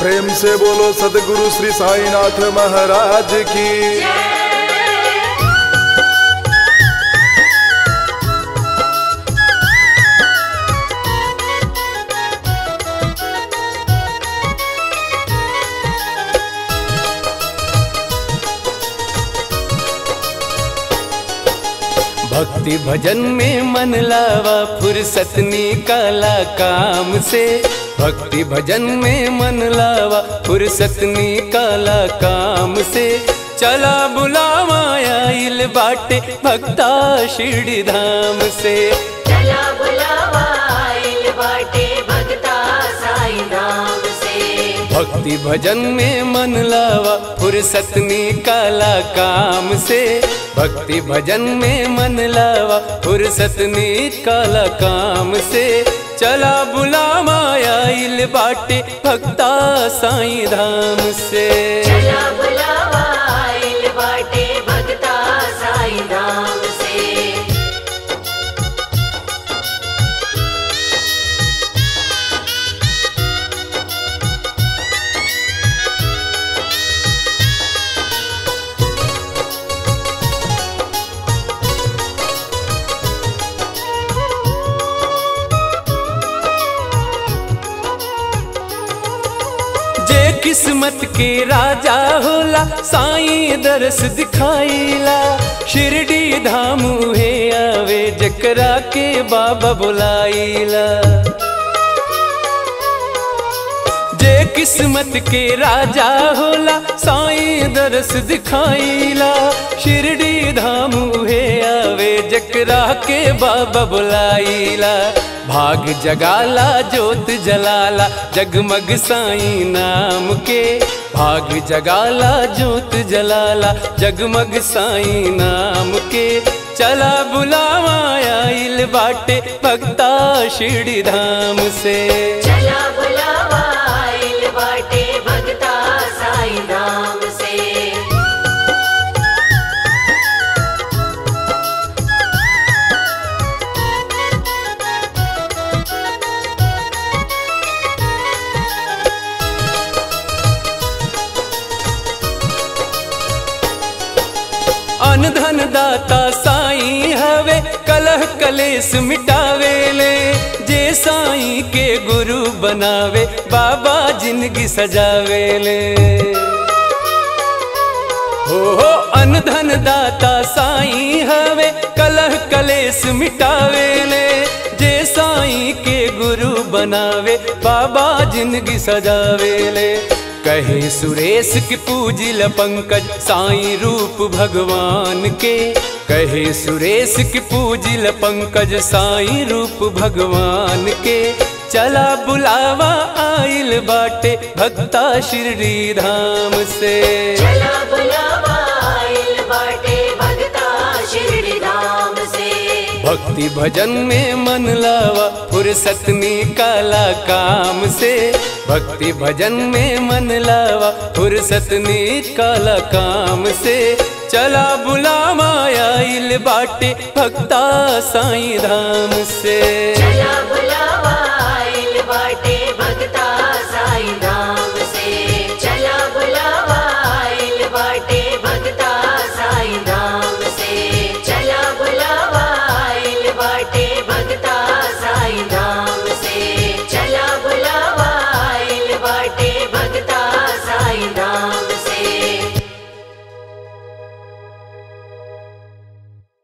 प्रेम से बोलो सदगुरु श्री साईनाथ महाराज की भक्ति भजन में मन लावा फुर्सत निकाला काम से भक्ति भजन में मन लावा फुर्सत निकाला काम से चला बुलावा आइल बाटे भक्ता शिरडी धाम से चला बुलावा आइल बाटे भगता साई धाम से भक्ति भजन में मन लावा फुर्सत निकाला काम से भक्ति भजन में मन लावा फुर्सत निकाला काम से चला बुलावा आइल बाटे भक्ता साईं धाम से चला बुलावा आइल बाटे भगता साई धाम से जे किस्मत के राजा होला साईं दरस दिखाईला शिरडी धाम है आवे जकरा के बाबा बुलाईला जे किस्मत के राजा होला साईं दरस दिखाईला शिरडी धाम है आवे जकरा के बाबा बुलाईला भाग जगाला जोत जलाला जगमग साईं नाम के भाग जगाला जोत जलाला जगमग साईं नाम के चला बुलावा आइल बाटे भक्ता शिरडी धाम से चला बुलावा आइल बाटे भगता साई धाम से अन धन दाता साईं हवे कलह कलेस मिटावेले जे साईं के गुरु बनावे बाबा जिंदगी सजावेले हो हो अन धन दाता साईं हवे कलह कलेस मिटावेले जे साईं के गुरु बनावे बाबा जिंदगी सजावेले कहे सुरेश की पूजिल पंकज साईं रूप भगवान के कहे सुरेश की पूजिल पंकज साईं रूप भगवान के चला बुलावा आइल बाटे भक्ता शिरडी धाम से चला बुलावा आइल बाटे भगता शिरडी धाम से भक्ति भजन में मन लावा फुर्सत निकाला काम से भक्ति भजन में मन लावा फुर्सत निकाला काम से चला बुलावा आइल बाटे भक्ता साईं धाम से चला बुलावा आइल बाटे भगता साई धाम से चला बुलावा आइल बाटे भगता साई धाम से चला बुलावा आइल बाटे भगता साई धाम से चला बुलावा आइल बाटे भगता